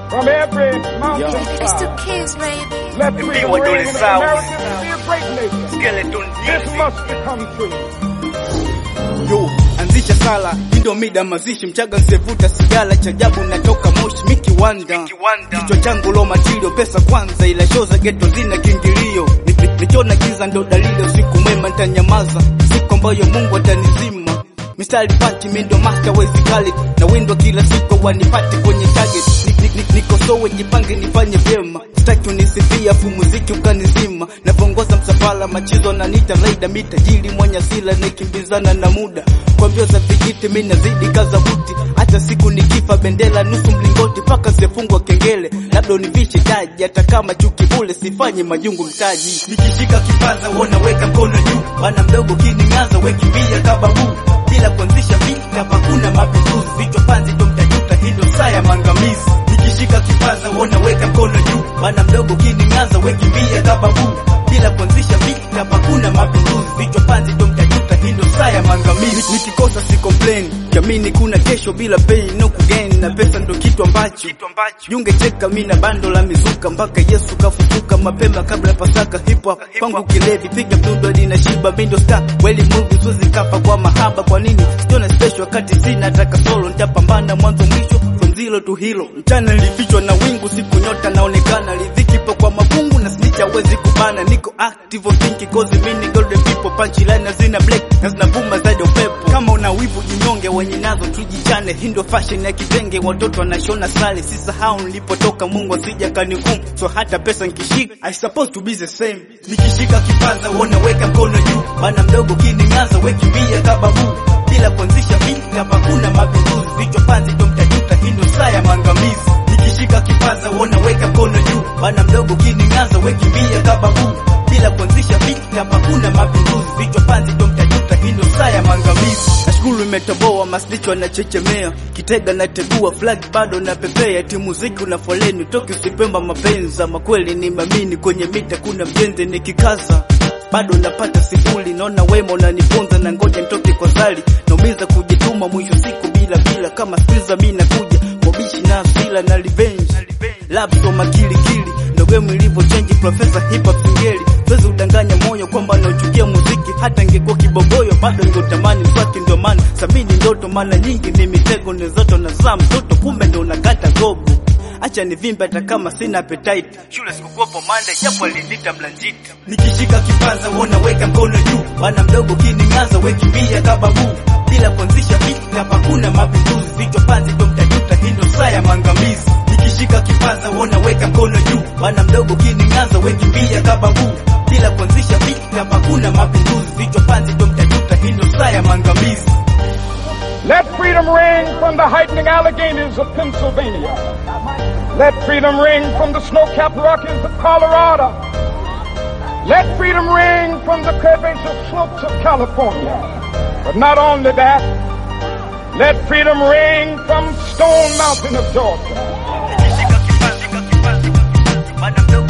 from every mountain It's the side. kids, baby. Let freedom Mbiwa ring dole and sawa. America be a great nation. Skeleton This music. must become true. Yo, anzisha sala, hii ndio mida mazishi, mchaga nsevuta sigara, cha ajabu natoka moshi, miki wanda Kiwanda. kichwa changu lo matilio, pesa kwanza, ila show za geto zina kiingilio. Ni- ni- Nikiona giza ndo dalili, usiku mwema nitanyamaza, siku ambayo Mungu atanizima. Mistari pachi mi ndo master wezi kali na windwa kila siku wanipate kwenye target. Ni- ni- ni- Nikosowe jipange nifanye vyema, sitaki unisifia afu muziki ukanizima. Navongoza msafara machizo na nita raida mi tajiri mwenye asila nikimbizana na muda kwa mbio za vijiti mi nazidi kaza buti, hata siku nikifa bendera nusu mlingoti paka sifungwa kengele, labda univishe taji, hata kama chuki bule sifanye majungu mtaji. Nikishika kipaza wona weka mkono juu, bana mdogo kiningaza wekimbia kababu bila kuanzisha vita, hakuna mapinduzi, vichwa panzi ndo mtajuta, hii ndo saa ya maangamizi. Nikishika kipaza wona weka mkono juu, bana mdogo kiningaza wekimbia kababu bila kuanzisha vita, hakuna mapinduzi, vichwa panzi ndo mtajuta, hii ndo saa ya maangamizi. Nikikosa si complain, jamini kuna kesho bila pain, no kugain, na pesa ndo kitu ambacho Kitu ambacho. Junge cheka mina bando la mizuka mpaka Yesu kafufuka mapema kabla ya Pasaka. Hip hop kwangu kilevi, piga mdundo lina shiba, mindo star weli movie siwezi kafa kwa mahaba. Kwa nini siona special wakati sina nataka solo? Nitapambana mwanzo mwisho from zero to hero. Mchana nilifichwa na wingu, siku nyota naonekana, riziki ipo kwa mafungu na snitch hawezi kubana. Niko active on thinking cause mimi golden people, punchline hazina black na zinavuma zaidi ya upepo. Kama una wivu jinyonge, wenye nazo tujichane. Hii ndo fashion ya kitenge, watoto wanashona sale. Sisahau nilipotoka, Mungu asija kanihukumu. So hata pesa nikishika, I supposed to be the same. Nikishika kipaza, wona weka mkono juu, bana mdogo kiningaza, wekimbia kababu bila kuanzisha vita, hakuna mapinduzi, vichwa panzi ndo mtajuta, hii ndo saa ya maangamizi. Nikishika kipaza, wona weka mkono juu, bana mdogo kiningaza, wekimbia kababu bila kuanzisha vita, hakuna mapinduzi, vichwa panzi ndo mtajuta, hii ndo saa ya maangamizi. Nashukuru imetoboa, maslicho anachechemea, kitega nategua, flag bado napepea, ti muziki una foleni, toki usipemba mapenzi, ama kweli ni mamini, kwenye mita kuna mjenzi nikikaza bado napata sifuri, naona wema unanifunza na ngoja nitoke kwa zali, naumiza kujituma, mwisho siku bila bila, kama skiza mi nakuja mobishi na asila na revenge lapso makilikili ndo game ilivyo change profesa hip hop singeli siwezi udanganya moyo kwamba nauchukia muziki hata ingekuwa kibogoyo bado ningetamani mswaki ndio maana sabini ndoto maana nyingi ni mitego nezoto na saa mtoto kumbe ndo unakata gogo acha nivimbe hata kama sina appetite shule sikukuwepo mande japo alinita mlanjiti nikishika kipaza wona weka mkono juu bana mdogo kiningaza wekimbia kababu bila kuanzisha vita hakuna mapinduzi vichwa panzi ndo mtajuta hii ndo saa ya maangamizi nikishika kipaza wona weka mkono juu bana mdogo kiningaza wekimbia kababu bila kuanzisha vita hakuna mapinduzi vichwa panzi ndo mtajuta hii ndo saa ya maangamizi Let freedom ring from the heightening Alleghanies of Pennsylvania. Let freedom ring from the snow-capped Rockies of Colorado. Let freedom ring from the curvaceous slopes of California. But not only that, let freedom ring from Stone Mountain of Georgia. nikishika kipaza bana mdogo